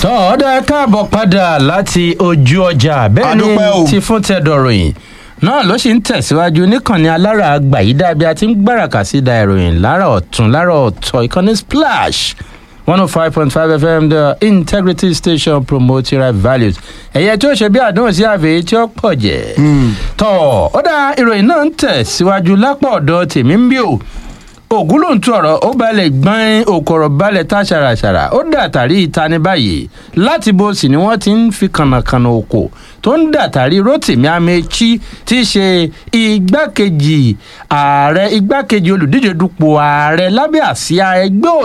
tọ́ ọ dá káàbọ̀ padà láti ojú ọjà bẹ́ẹ̀ Adúpẹ́ o. ni ti fún tẹ́dọ̀ròyìn náà ló sì ń tẹ̀síwájú níkànnì alára àgbà yìí dàbí a ti ń gbáràkà sí da ìròyìn lára ọ̀tún lára ọ̀tọ̀ ìkànnì splash one oh five point five fm the integrity station promoting right values ẹ̀yẹ tí ó ṣe bí àdéhùn sí àfẹ́ tí ó pọ̀ jẹ́ tọ́ ọ dá ìròyìn náà ń tẹ̀síwájú lápá ọ̀dọ̀ tèmi ń bí o ògúlùntún ọ̀rọ̀ ó balẹ̀ gbọ́n òkòrò balẹ̀ tá ṣàràṣàrà ó dàtàrí ìtani báyìí láti bó sì ni wọ́n ti ń fi kànnàkànnà òkò tó ń dàtàrí rotimi amechi tí í ṣe igbákejì ààrẹ igbákejì olùdíje dupò ààrẹ lábẹ́ àsíá ẹgbẹ́